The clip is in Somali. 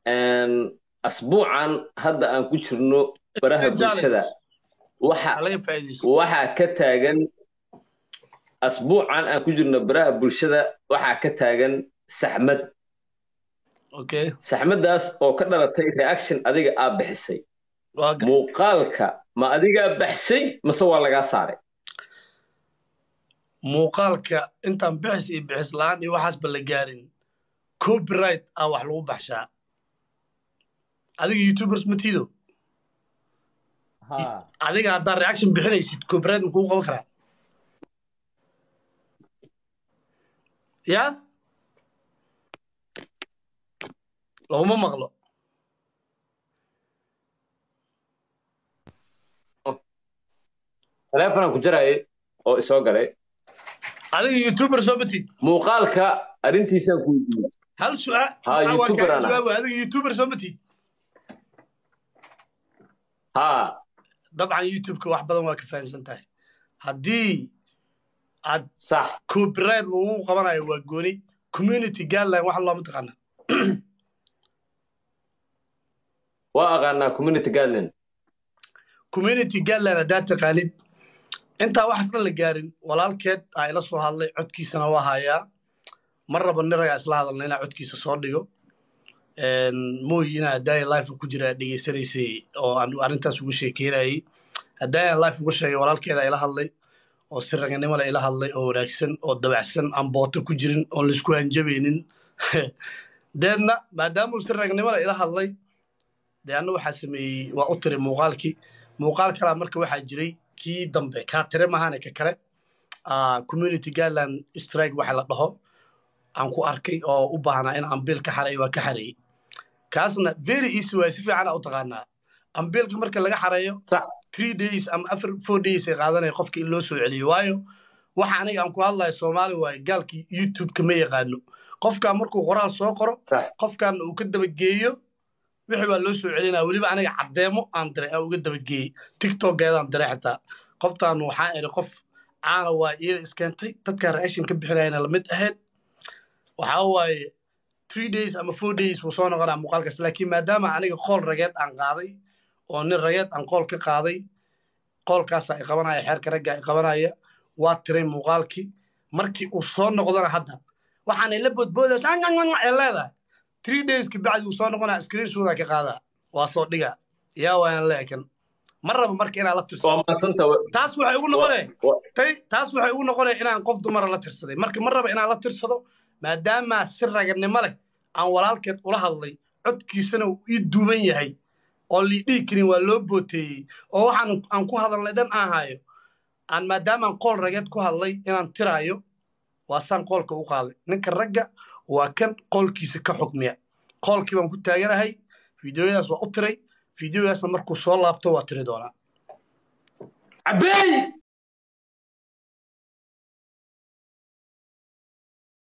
asbuucan hadda aan ku jirno baraha bulshada waxa laga faa'iidaysto waxaa ka taagan asbuucan aan ku jirno baraha bulshada waxaa ka taagan saxmad okay saxmaddaas oo ka dhalatay reaction adiga aa bixisay waa ga- muuqaalka ma adigaa baxshay mase waa lagaa saaray muuqaalka intaan bixis iyo bixis la'aan iyo waxaasba la gaarin copyright ah wax lagu baxshaa adiga youtubers matiido adiga haddaad reaction bixinaysid copyright ma kugu qaban karaa ya laguma maqlo taleefonaan ku jarayay oo isoo galay adiga youtuber soo matid muuqaalka arrintiisaan ku weydiiyey hal su'aal Ha, waa YouTuber kaa ana. jawaabo adiga youtuber soo matid haa dabcan youtubeka wax badan waa ka fahamsan tahay haddii aad sax copyright lagu qabanayo waa gooni community guideline wax looma taqaana waa aqaanaa community guideline community guideline haddaad taqaanid intaa waxaas dhan la gaarin walaalkeed aa ila soo hadlay codkiisana waa hayaa mar raba nin ragaa isla hadalna inaa codkiisa soo dhigo mooyi inaa daaya life ku jira aad dhegeysanaysay oo aan arrintaas ugu sheekeynayay haddaayan life uga sheegay walaalkeeda ila hadlay oo si raganimo leh ila hadlay oo wanaagsan oo dabacsan aan booto ku jirin oon laisku hanjabaynin deedna maadaamuu si raganimo leh ila hadlay dee anna waxaa sameeyey waa u tiray muuqaalkii muuqaal kalaa marka waxaa jiray kii dambe kaa tire mahane ka kale ah, community guideline strike waxa la dhaho aan ku arkay oo u baahnaa in ambiil ka xareeyo waa ka xareeyey kaasna very easy waay si fiican aa u taqaanaa ambiilka marka laga xareeyo sax three days ama afar four days ay qaadanaya qofka in loo soo celiyo waayo waxa aniga aan ku hadlayo soomaali waaye gaalkii youtube-ka ma yaqaano qofkaa markuu qoraal soo qoro sax qofkaana uu ka dabageeyo wixii waa loo soo celinaya weliba aniga caddeemo aan diray aan uga dabageeyey tiktokeedaan diray xitaa qoftaan waxaan iri qof caana waa iyada iskeentay dadkaa reaction ka bixinayana lamid ahayd waxaa waaye three days ama four days wuu soo noqonaa muuqaalkaas laakiin maadaama aniga qool rageed aan qaaday oo nin rageed aan qool ka qaaday qoolkaasa i qabanaya xeerka ragga i qabanaya waa tiray muuqaalkii markii uu soo noqdona hadda waxaanay la boodboodaysa ee leedahay three days ka bacdi uu soo noqonaa screenshooda ka qaadaa waa soo dhiga yaa waayaan leekan ma raba marka inaa la tirso waa maasanta taas waxay ugu noqonee tay taas waxay ugu noqonaya inaan qof dumara la tirsaday marka ma raba inaan la tirsado maadaama si raganimo leh aan walaalkeed ula hadlay codkiisana uu ii duuban yahay oo lii dhihi karin waa loo booteeyey oo waxaan aan ku hadalnay dhan aan hayo aan maadaamaan qool rageed ku hadlay inaan tiraayo waa saan qoolka u qaaday ninka ragga waa kan qoolkiisa ka xukmiya qoolkii baan ku taaganahay fideoyadaas waa u tiray fideoyadaasna markuu soo laabto waa tiri doonaa cabeey